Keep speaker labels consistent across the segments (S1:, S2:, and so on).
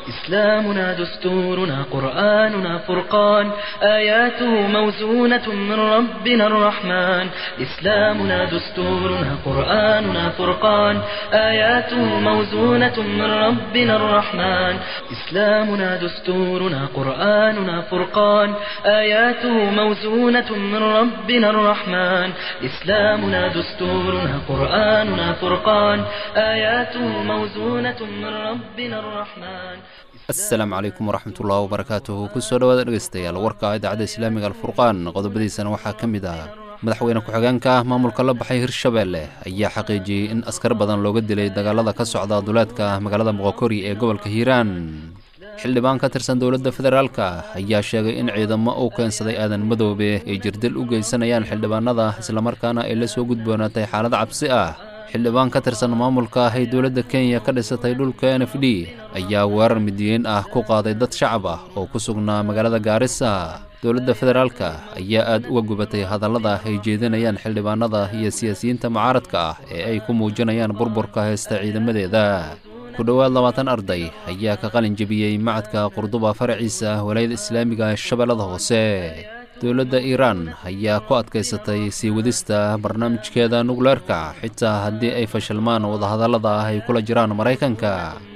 S1: إسلامنا دستورنا قرآننا فرقان آياته موزونة من ربنا الرحمن إسلامنا دستورنا قرآننا فرقان آياته موزونة من ربنا الرحمن إسلامنا دستورنا قرآننا فرقان آياته موزونة من ربنا الرحمن إسلامنا دستورنا قرآننا فرقان آياته موزونة من ربنا الرحمن
S2: asalaamu calaykum waraxmatullahi wabarakaatuhu kusoo dhawaada dhegeystayaal warka idaacadda islaamiga alfurqaan qodobadiisana waxaa ka mid ah madaxweyne ku-xigeenka maamulka la baxay hirshabeelle ayaa xaqiijiyey in askar badan looga dilay dagaalada ka socda duleedka magaalada moqokori ee gobolka hiiraan xildhibaan ka tirsan dowladda federaalka ayaa sheegay in ciidamo uu keensaday aadan madoobe ay jirdil u geysanayaan xildhibaanada islamarkaana ay la soo gudboonaatay xaalad cabsi ah xildhibaan ka tirsan maamulka ay dowladda kenya ka dhisatay dhulka n f d ayaa weerar midiyiin ah ku qaaday dad shacab ah oo ku sugnaa magaalada gaarisa dowladda federaalka ayaa aad uga gubatay hadallada ay jeedinayaan xildhibaanada iyo siyaasiyiinta mucaaradka ah ee ay ku muujinayaan burburka haysta ciidamadeeda ku dhowaad labaatan arday ayaa ka qalin jebiyey macadka qurduba faraciisa walaayada islaamiga ee shabeellada hoose dowladda iiraan ayaa ku adkaysatay sii wadista barnaamijkeeda nukleerka xitaa haddii ay fashilmaan wadahadallada ah ay kula jiraan maraykanka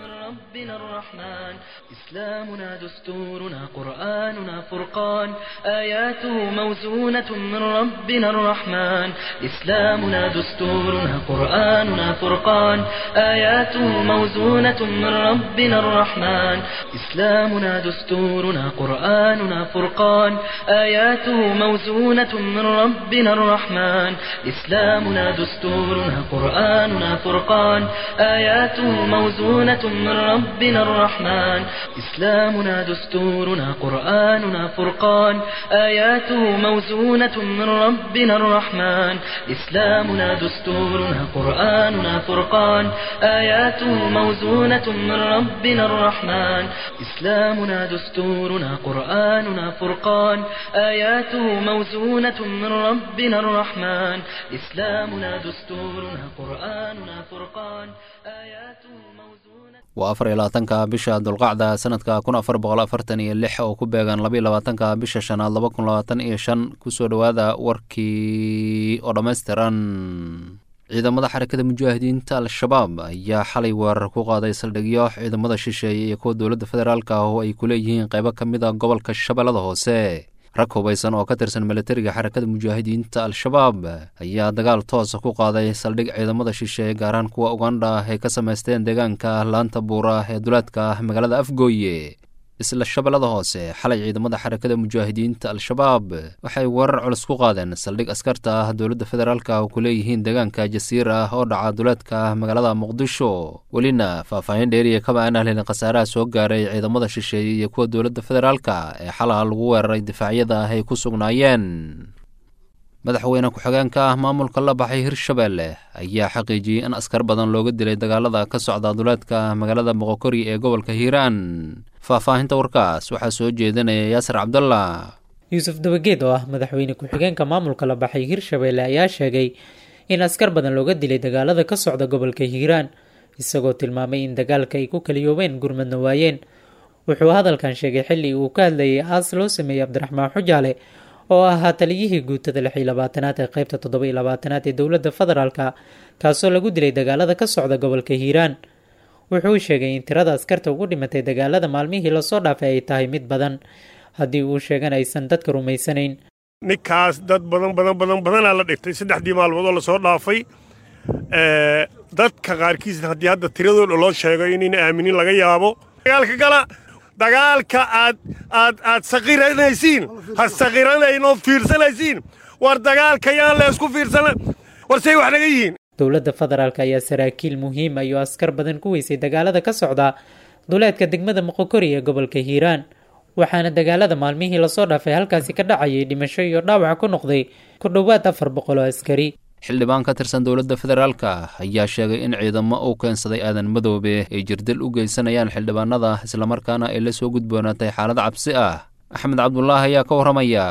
S1: ربنا الرحمن إسلامنا دستورنا قرآننا فرقان آياته موزونة من ربنا الرحمن إسلامنا دستورنا قرآننا فرقان آياته موزونة من ربنا الرحمن إسلامنا دستورنا قرآننا فرقان آياته موزونة من ربنا الرحمن إسلامنا دستورنا قرآننا فرقان آياته موزونة من ربنا الرحمن إسلامنا دستورنا قرآننا فرقان آياته موزونة من ربنا الرحمن إسلامنا دستورنا قرآننا فرقان آياته موزونة من ربنا الرحمن إسلامنا دستورنا قرآننا فرقان آياته موزونة من ربنا الرحمن إسلامنا دستورنا قرآننا فرقان آياته موزونة
S2: waa afar iyo labaatanka bisha dulqacda sanadka kun afar boqol afartan iyo lix oo ku beegan labaiyo labaatanka bisha shanaad laba kun labaatan iyo shan kusoo dhowaada warkii oo dhammaystiran ciidamada xarakada mujaahidiinta al-shabaab ayaa xalay weerar ku qaaday saldhigyo ciidamada shisheeye iyo kuwa dowladda federaalka ah oo ay ku leeyihiin qaybo ka mid a gobolka shabeellada hoose rag hubaysan oo ka tirsan milatariga xarakada mujaahidiinta al-shabaab ayaa dagaal toosa ku qaaday saldhig ciidamada shisheeye gaaraan kuwa ugandha ay ka samaysteen deegaanka laanta buura ee duleedka magaalada afgooye isla shabeellada hoose xalay ciidamada xarakada mujaahidiinta al-shabaab waxay weerar culus ku qaadeen saldhig askarta ah dowladda federaalka oo ku leeyihiin deegaanka jasiir ah oo dhaca duleedka magaalada muqdisho welina faahfaahin dheeriya kaba aan ahlin khasaaraha soo gaaray ciidamada shisheeye iyo kuwa dowladda federaalka ee xalaha lagu weeraray difaacyada ah ay ku sugnaayeen madaxweyne ku-xigeenka ah maamulka la baxay hirshabeelle ayaa xaqiijiyey in askar badan looga dilay dagaalada ka socda duleedka magaalada moqokori ee gobolka hiiraan faahfaahinta warkaas waxaa soo jeedinaya yaasir cabdallah
S3: yuusuf dabageed oo ah madaxweyne ku-xigeenka maamulka la baxay hirshabeelle ayaa sheegay in askar badan looga dilay dagaalada ka socda gobolka hiiraan isagoo tilmaamay in dagaalka ay ku kaliyoobeen gurmadna waayeen wuxuu hadalkan sheegay xilli uu ka hadlayay aas loo sameeyey cabdiraxmaan xujaale oo ahaa taliyihii guutada lix iyo labaatanaad ee qeybta toddoba iyo labaatanaad ee dowladda federaalka kaasoo lagu dilay dagaalada ka socda gobolka hiiraan wuxuu sheegay in tirada askarta ugu dhimatay dagaalada maalmihii lasoo dhaafay ay tahay mid badan haddii uu sheegan aysan dadka rumaysanayn
S4: ninkaas dad badan badan badan badanaa la dhigtay saddexdii maalmoodoo lasoo dhaafay dadka qaarkiis haddii hadda tiradooda loo sheego inayna aaminin laga yaabo dagaalka gala dagaalka aad aad aad saqiranaysiin ha saqiranayn oo fiirsanaysiin war dagaalka yaan la isku fiirsana war say wax naga yihiin
S3: dowladda federaalk ayaa saraakiil muhiima iyo askar badan ku weysay dagaalada ka socda duleedka degmada moqokori ee gobolka hiiraan waxaana dagaalada maalmihii lasoo dhaafay halkaasi ka dhacayay dhimasho iyo dhaawac ku noqday ku dhowaad afar boqol oo askari
S2: xildhibaan ka tirsan dowladda federaalka ayaa sheegay in ciidamo uu keensaday aadan madoobe ay jirdil u geysanayaan xildhibaanada islamarkaana ay la soo gudboonaatay xaalad cabsi ah axmed cabdulaahi ayaa ka warramaya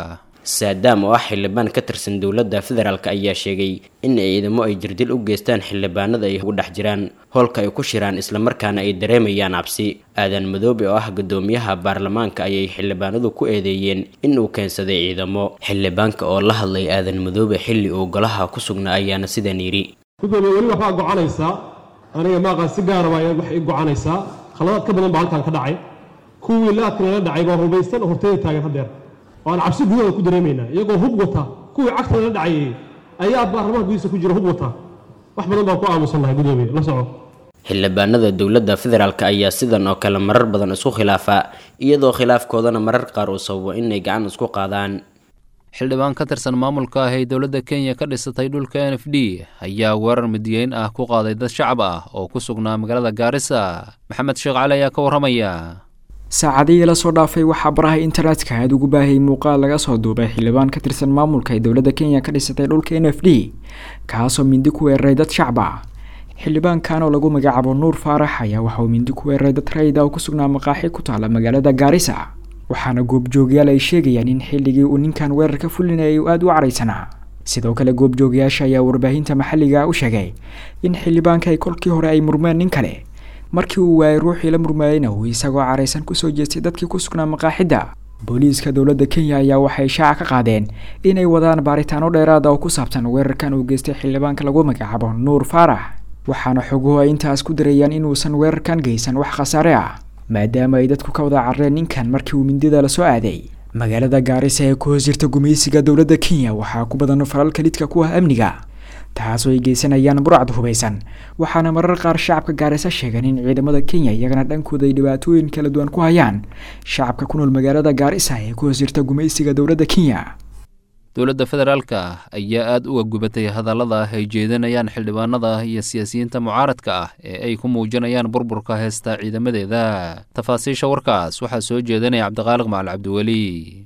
S5: saadaam oo ah xildhibaan ka tirsan dowladda federaalk ayaa sheegay in ciidamo ay jirdil u geystaan xildhibaanada ay ugu dhex jiraan howlka ay ku shiraan islamarkaana ay dareemayaan cabsi aadan madoobe oo ah guddoomiyaha baarlamaanka ayay xildhibaanadu ku eedeeyeen in uu keensaday ciidamo xildhibaanka oo la hadlay aadan madoobe xilli uu golaha ku sugnaa ayaana sidan yidhi
S6: gudoomiye weli waxbaa gocanaysaa aniga maaqaan si gaara baa wax i gocanaysaa khaladaad ka badan baa halkan ka dhacay kuwii laadkanala dhacay baa rubaysan oo horteeda taagan haddeer oo aan cabsi gudahooda ku dareemaynaa iyagoo hub wata kuwii cagtanala dhacayay ayaa baarlamaanka gudihiisa ku jira hub wata wax badan baan ku aamusannahay gudoomiye la soco
S5: xildhibaanada dowladda federaalk ayaa sidan oo kale marar badan isku khilaafa iyadoo khilaafkoodana marar qaar uu sababo inay gacan isku qaadaan
S2: xildhibaan ka tirsan maamulka ah ee dowladda kenya ka dhisatay dhulka n f d ayaa weerar midiyeyn ah ku qaaday dad shacab ah oo ku sugnaa magaalada gaarisa maxamed sheekh cali ayaa ka warramaya
S7: saacadihii lasoo dhaafay waxaa baraha internetka aada ugu baahayay muuqaal laga soo duubay xildhibaan ka tirsan maamulka ee dowladda kenya ka dhisatay dhulka n f d kaasoo mindi ku weeraray dad shacab ah xildhibaankan oo lagu magacaabo nuur faarax ayaa waxauu mindi ku weeraray dad rayida oo ku sugnaa maqaaxi ku taala magaalada gaarisa waxaana goobjoogyaal ay sheegayaan in xilligii uu ninkan weerar ka fulinayay uu aada u caraysanaa sidoo kale goobjoogayaasha ayaa warbaahinta maxalliga u sheegay in xildhibaanka ay kolkii hore ay murmeen nin kale markii uu waayay ruuxii la murmaayeyna uu isagoo caraysan kusoo jeestay dadkii ku sugnaa maqaaxidda booliiska dowladda kenya ayaa waxay shaaca ka qaadeen inay wadaan baaritaano dheeraada oo ku saabsan weerarkan uu geystay xildhibaanka lagu magacaabo nuur faarax waxaana xoguhu ay intaas ku darayaan inuusan weerarkan geysan wax khasaare ah maadaama ay dadku ka wada carreen ninkan markii uu mindida lasoo aaday magaalada gaarisa ee ku hoos jirta gumaysiga dowladda kenya waxaa ku badan falalka lidka ku ah amniga taasoo ay geysanayaan burcad hubaysan waxaana marar qaar shacabka gaarisa sheegan in ciidamada kenya iyagana dhankooda ay dhibaatooyin kala duwan ku hayaan shacabka ku nool magaalada gaarisa ee ku hoos jirta gumaysiga dowladda kenya
S2: dowladda federaalka ayaa aada uga gubatay hadallada ay jeedinayaan xildhibaanada iyo siyaasiyiinta mucaaradka ah ee ay ku muujinayaan burburka heesta ciidamadeeda tafaasiisha warkaas waxaa soo jeedinaya cabdiqaaliq macal cabdiweli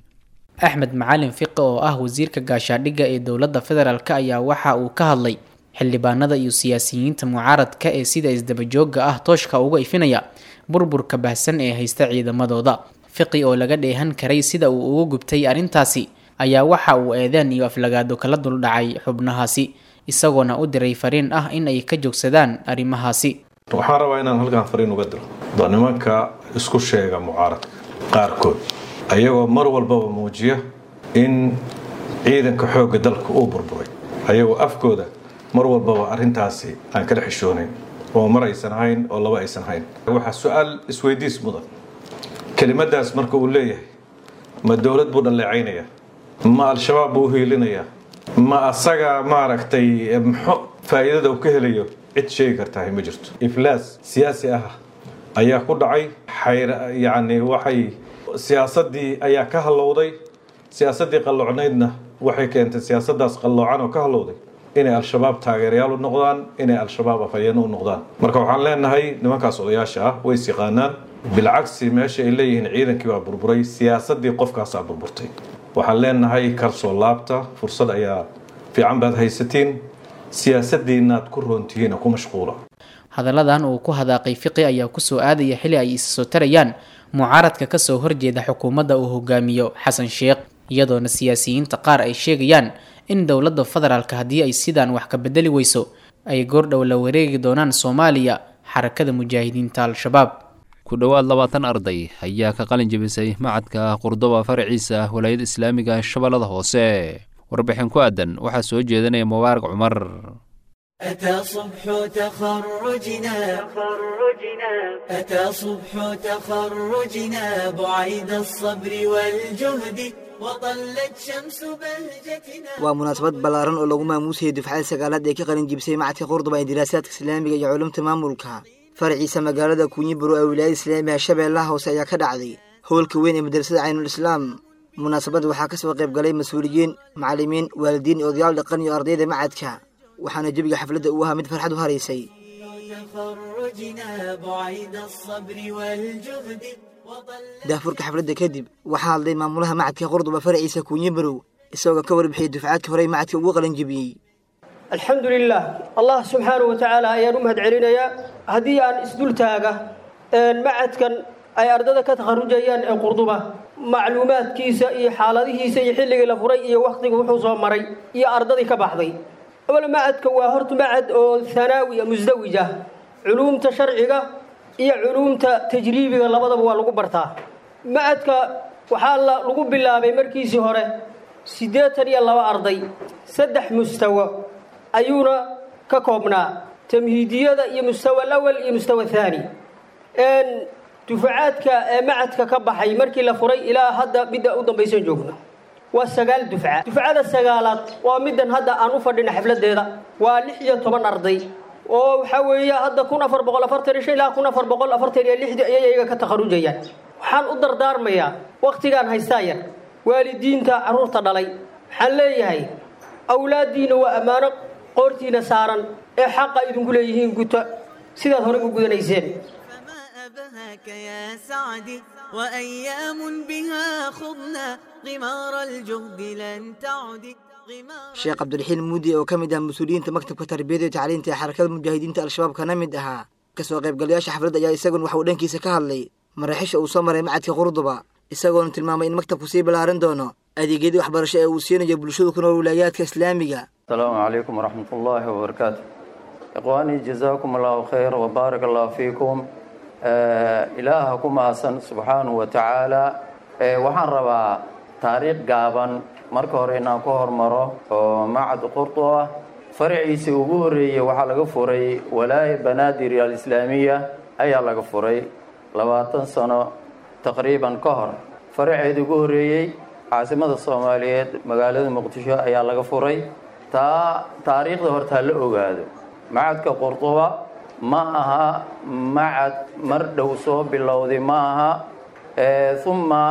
S3: axmed macalin fiqi oo ah wasiirka gaashaadhigga ee dowladda federaalk ayaa waxa uu ka hadlay xildhibaanada iyo siyaasiyiinta mucaaradka ee sida isdabajooga ah tooshka uga ifinaya burburka baahsan ee haysta ciidamadooda fiqi oo laga dheehan karay sida uu uga gubtay arrintaasi ayaa waxa uu eedeen iyo aflagaado kala duldhacay xubnahaasi isagoona u diray fariin ah in ay ka joogsadaan arrimahaasi
S8: waxaan rabaa inaan halkaan fariin uga diro da nimanka isku sheega mucaaradka qaarkood ayagoo mar walbaba muujiya in ciidanka xoogga dalka uu burburay ayagoo afkooda mar walbaba arrintaasi aan kala xishoonayn oo mar aysan hayn oo laba aysan hayn waxaa su-aal isweydiis mudan kelimadaas marka uu leeyahay ma dowlad buu dhalleecaynaya ma al-shabaab buu u hiilinayaa ma asaga maaragtay mxo faa'iidada uu ka helayo cid sheegi kartahay ma jirto iflaas siyaasi ah ayaa ku dhacay yacni waxay siyaasaddii ayaa ka hallowday siyaasaddii qalloocnaydna waxay keentay siyaasaddaas qalloocan oo ka hallowday inay al-shabaab taageerayaal u noqdaan inay al-shabaab afhayeeno u noqdaan marka waxaan leenahay nimankaas odayaasha ah way is yaqaanaan bilcagsi meesha ay leeyihiin ciidankii baa burburay siyaasaddii qofkaasaa burburtay waxaan leenahay karsoo laabta fursad ayaa fiican baad haysatiin siyaasaddiinaad ku roontihiin ku mashquula
S3: hadalladan uu ku hadaaqay fiqi ayaa kusoo aadaya xili ay isa soo tarayaan mucaaradka kasoo horjeeda xukuumadda uu hogaamiyo xasan sheekh iyadoona siyaasiyiinta qaar ay sheegayaan in dowladda federaalka haddii ay sidaan wax ka bedeli weyso ay goordhow la wareegi doonaan soomaaliya xarakada mujaahidiinta al-shabaab
S2: ku dhowaad labaatan arday ayaa ka qalin jebisay macadka qurdoba faraciisa walaayada islaamiga shabeellada hoose warbixin ku aadan waxaa soo jeedinaya mubaarak cumar
S9: أتى صبح تخرجنا أتى صبح تخرجنا بعيد الصبر والجهد وطلت شمس بهجتنا
S10: waa munaasabad ballaaran oo lagu maamuusayay dufcada sagaalaad ee ka qalin jibisay macadka qurduba ee diraasaadka islaamiga iyo culumta maamulka faraciisa magaalada kunyiburo ee wilaayada islaamiga shabeellaha hoose ayaa ka dhacday howlka weyn ee madrasada caynul islaam munaasabadda waxaa ka soo qayb galay mas-uuliyiin macallimiin waalidiin iyo odayaal dhaqan iyo ardayda macadka waxaana jebiga xafladda uu ahaa mid farxad u haraysay
S9: تخرجنا بعيد الصبر والجهد
S10: daafurka xafladda kadib waxaa hadlay maamulaha macadka qurduba faraciisa kuunyibarow isagoo ka warbixiyey dufcaadka horey macadka ugu qalin jebiyey
S11: alxamdu lilah allah subxaanahu wa tacaala ayaan u mahad celinayaa haddii aan isdul taaga macadkan ay ardada ka takharujayaan ee qurduba macluumaadkiisa iyo xaaladihiisa iyo xilligii la furay iyo wakhtiga wuxuu soo maray iyo ardadii ka baxday awal macadka waa horta macad oo hanaawi a musdawij ah culuumta sharciga iyo culuumta tajriibiga labadaba waa lagu bartaa macadka waxaa lagu bilaabay markiisii hore siddeetan iyo laba arday saddex mustawo ayuuna ka koobnaa tamhiidiyada iyo mustawa alawal iyo mustawa thaani dufacaadka ee macadka ka baxay markii la furay ilaa hadda midda u dambaysan joogno waa sagaal dufca dufcada sagaalaad waa middan hadda aan u fadhina xafladeeda waa lix iyo toban arday oo waxaa weeye hadda kun afar boqol afartan iyo shan ilaa kun afar boqol afartan iyo lixdii ayay iyaga ka takharujayaan waxaan u dardaarmayaa wakhtigaan haystaa yar waalidiinta carruurta dhalay waxaan leeyahay awlaaddiina waa ammaano qoortiina saaran ee xaqa idinku leeyihiin guta sidaad horey u gudanayseen
S9: أبهاك يا سعدي وأيام بها خضنا غمار الجهد لن تعدي
S10: sheekh cabdiraxiin muudi oo ka mid ah mas-uuliyiinta maktabka tarbiyada iyo tacliinta ee xarakada mujaahidiinta al-shabaab kana mid ahaa kasoo qaybgalayaasha xafladda ayaa isagun waxa uu dhankiisa ka hadlay maraaxiisha uu soo maray macadka qurduba isagoona tilmaamay in maktabku sii ballaarin doono adeegyadii waxbarasho ee uu siinayo bulshada ku nool wilaayaadka islaamiga
S12: asalaamu calaykum waraxmat ullaahi wabarakaatu ikhwaanii jazaakum allahu khayr wabaarak allahu fiikum ilaaha ku mahadsan subxaanahu wa tacaala waxaan rabaa taariikh gaaban marka hore inaan ku hormaro oo macad qurdu ah faraciisii ugu horreeyey waxaa laga furay walaaya banaadir alislaamiya ayaa laga furay labaatan sano taqriiban ka hor faraceedii ugu horreeyey caasimada soomaaliyeed magaalada muqdisho ayaa laga furay taa taariikhda horta ha la ogaado macadka qurduba ma aha macad mar dhow soo bilowday ma aha uma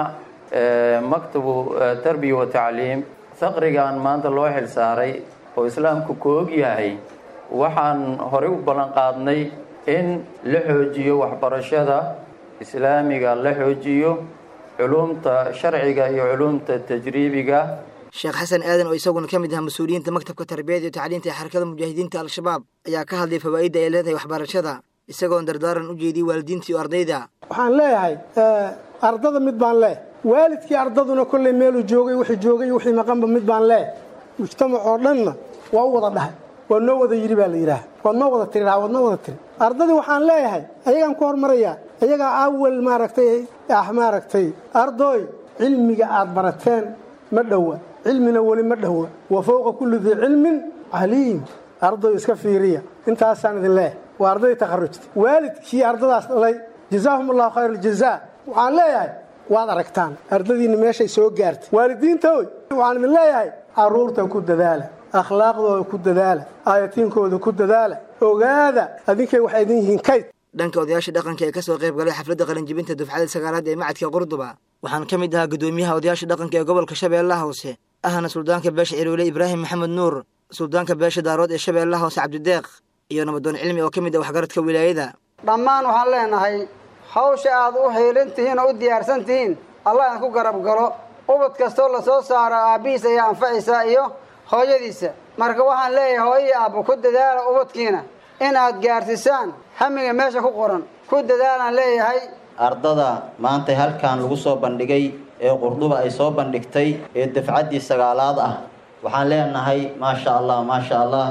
S12: maktabu tarbiya wa tacliim faqrigan maanta loo xil saaray oo islaamku ku og yahay waxaan horey u ballan qaadnay in la xoojiyo waxbarashada islaamiga la xoojiyo culumta sharciga iyo culumta tajriibiga
S10: sheekh xasan aadan oo isaguna ka mid ah mas-uuliyiinta maktabka tarbiyada iyo tacliinta ee xarakada mujaahidiinta al-shabaab ayaa ka hadlay fawaa'idda ay leedahay waxbarashada isagoon dardaaran u jeediyey waalidiinta iyo ardayda
S13: waxaan leeyahay ardada mid baan leeh waalidkii ardaduna kolley meeluu joogay wixii joogay iyo wixii maqanba mid baan leeh mujtamac oo dhanna waa u wada dhahay waa noo wada yidhi baa la yidhaah waad noo wada tiri waad noo wada tiri ardadii waxaan leeyahay ayagaan ku hormarayaa ayagaa awal maaragtay ah maaragtay ardooy cilmiga aad barateen ma dhowa cilmina weli ma dhowa wa fowqa kulli dii cilmin caliim ardoy iska fiiriya intaasaan idin leeyahay waa ardaydii takharujta waalidkii ardadaas dhalay jazaahum allahu khayr aljazaa waxaan leeyahay waad aragtaan ardadiinna meeshay soo gaartay waalidiintoy waxaan idin leeyahay carruurta ku dadaala akhlaaqdooda ku dadaala aayatiinkooda ku dadaala ogaada adinkay waxay idin yihiin kayd
S10: dhanka odayaasha dhaqanka ee kasoo qayb galay xafladda qalinjibinta dufcada sagaalaad ee macadka qurduba waxaan ka mid ahaa guddoomiyaha odayaasha dhaqanka ee gobolka shabeellaha hoose ahna suldaanka beesha ciroole ibraahim maxamed nuur suldaanka beesha daarood ee shabeellaha hoose cabdideeq iyo nabadoon cilmi oo ka mid ah waxgaradka wilaayada
S14: dhammaan waxaan leenahay hawsha aad u heelan tihiin oo u diyaarsan tihiin allah idinku garab galo ubad kastoo la soo saaro aabbihiis ayaa anfacaysaa iyo hooyadiisa marka waxaan leeyahay hooyii aabba ku dadaala ubadkiina inaad gaarsiisaan hamiga meesha ku qoran ku dadaalaan leeyahay
S15: ardada maanta halkan lagu soo bandhigay ee qurduba ay soo bandhigtay ee dafcaddii sagaalaad ah waxaan leenahay maasha allah maasha allah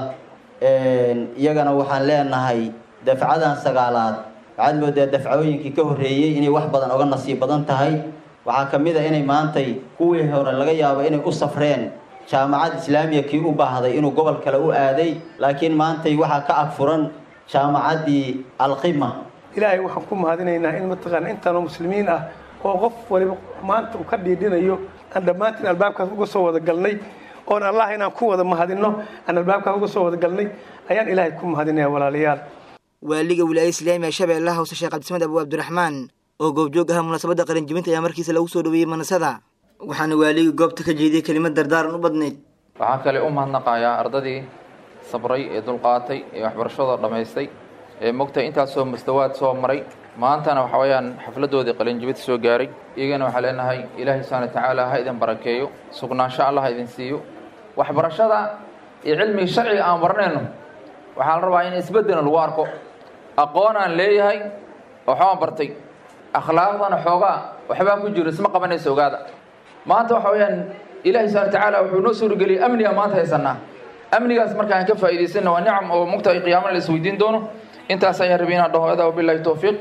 S15: iyagana waxaan leenahay dafcadan sagaalaad waxaad moodaa dafcooyinkii ka horreeyey inay wax badan oga nasiib badan tahay waxaa ka mid a inay maantay kuwii hore laga yaabo inay u safreen jaamacad islaamiya kii u baahday inuu gobol kale u aaday laakiin maantay waxaa ka agfuran jaamacaddii alqima
S16: ilaahay waxaan ku mahadinaynaa in mataqaana intaanoo muslimiin ah oo qof waliba maanta uu ka dhiidhinayo aan dhammaantiin albaabkaas uga soo wada galnay oon allah inaan ku wada mahadinno aan albaabkaas uga soo wada galnay ayaan ilaahay ku mahadinaya walaalayaal
S10: waaliga wilaayada islaamiga shabeellaha hoose sheekh cabdisamed abu cabdiraxmaan oo goobjoog ahaa munaasabadda qalinjibinta ayaa markiisa lagu soo dhaweeyey manasada waxaana waaligii goobta ka jeediyey kelimad dardaaran u badnayd
S17: waxaan kale u mahadnaqayaa ardadii sabray ee dulqaatay ee waxbarashadoo dhammaystay ee mogtay intaasoo mustawaad soo maray maantana waxa weeyaan xafladdoodii qalinjibinta soo gaaray iyagana waxaa leenahay ilaahay subxaana wa tacaala ha idin barakeeyo sugnaansho allah ha idin siiyo waxbarashada iyo cilmiga sharciga aan baranayno waxaa la rabaa in isbeddena lagu arko aqoon aan leeyahay waxbaan bartay akhlaaqdana xoogaa waxbaa ku jiro isma qabanaysa ogaada maanta waxa weeyaan ilaahi subxana watacaala wuxuu noo suurageliyey amniga maanta haysanaa amnigaas marka aan ka faa'iidaysana waa nicam oo mugta ay qiyaamana la isweydiin doono intaas ayaan rabay inaan dhaho adaa wabillahi towfiiq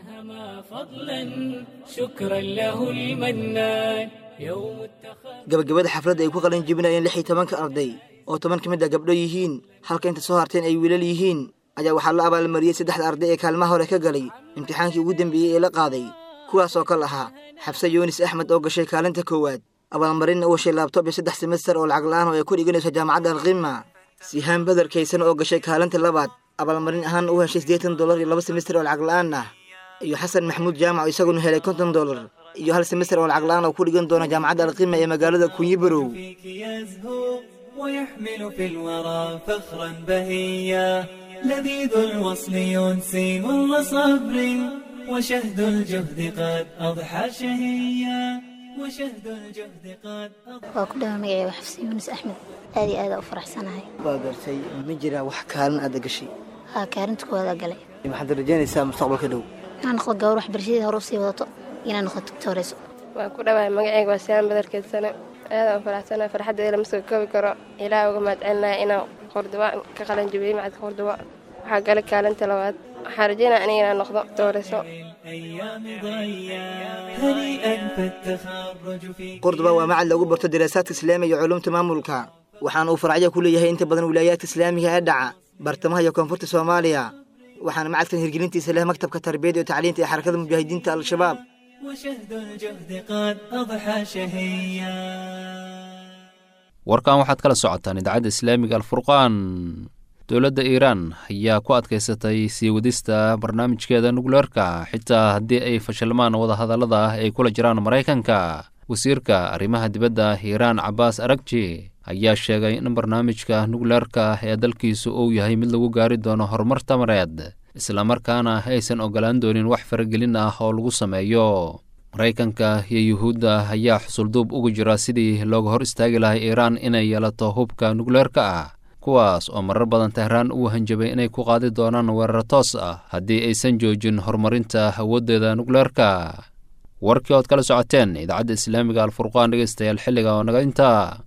S18: شكرا له المنان يوم
S10: gabagabada xafladda ay ku qalin jebinayeen lix iyo tobanka arday oo toban ka mid a gabdho yihiin halka inta soo harteen ay wiilal yihiin ayaa waxaa la abaalmariyey saddexda arday ee kaalmaha hore ka galay imtixaankii ugu dambeeyey ee la qaaday kuwaas oo kal ahaa xabse yuunis axmed oo gashay kaalinta koowaad abaalmarinna u heshay laabtoob iyo saddex semester oo lacag la-aan oo ay ku dhiganayso jaamacadda alqima sihaan badar kaysan oo gashay kaalinta labaad abaalmarin ahaan u heshay siddeetan dollar iyo laba semester oo lacag la-aan ah iyo xasan maxamuud jaamac oo isaguna helay konton dollar iyo hal semester oo lacag la-aan oo ku dhigan doona jaamacadda alqima ee magaalada kunyibarow
S18: يزهو ويحمل في الورى فخرا بهيا لذيذ الوصل ينسي مر صبر وشهد الجهد قد أضحى شهيا وشهد الجهد قد
S19: waa ku dhawa magacayga xafsi yuunus axmed aad iyo aada u faraxsanahay
S10: waa gartay ma jiraa wax kaalin aada gashay
S19: haa kaarinta koowaada galay
S10: maxaad rajaynaysaa mustaqbalka dhow
S19: inaan noqdo gawar waxbarashadeeda hore usii wadato inaan noqdo tugtooreyso
S20: waan ku dhawahay magacayga waa siyaan badarkeedsane aadaan u faraxsanahay farxaddeeda lama soo koobi karo ilaah uga mahadcelinahay inaan qordoba ka qalan jabiyey macadka qordoba waxaa galay kaalinta labaad waxaan rajaynaya aniga inaan noqdo dooreyso
S18: الأيام ضيا هنيئا فالتخرج في
S10: qurduba waa macad lagu barto daraasaadka islaamiga iyo culuumta maamulka waxaana uu faracyo ku leeyahay inta badan wilaayaadka islaamiga ee dhaca bartamaha iyo koonfurta soomaaliya waxaana macadkan hirgelintiisa leh maktabka tarbiyada iyo tacliinta ee xarakada mujaahidiinta al-shabaab
S18: وشهد الجهد قد أضحى شهيا
S2: warkan waxaad kala socotaan idaacadda islaamiga alfurqaan dowladda iiraan ayaa ku adkaysatay sii wadista barnaamijkeeda nukleerka xitaa haddii ay fashilmaan wadahadallada ah ay kula jiraan maraykanka wasiirka arrimaha dibadda iiraan cabaas aragji ayaa sheegay in barnaamijka nukleerka ee dalkiisu uu yahay mid lagu gaari doono horumar tamareed islamarkaana aysan ogolaan doonin wax faragelin ah oo lagu sameeyo maraykanka iyo yuhuudda ayaa xusulduub ugu jira sidii looga hor istaagi lahay iiraan inay yeelato hubka nukleerka ah kuwaas oo marar badan tehraan uu hanjabay inay ku qaadi doonaan weerar toos ah haddii aysan joojin horumarinta awooddeeda nukleerka warkii ood kala socoteen idaacadda islaamiga alfurqaan dhegeystayaal xilliga oo naga intaa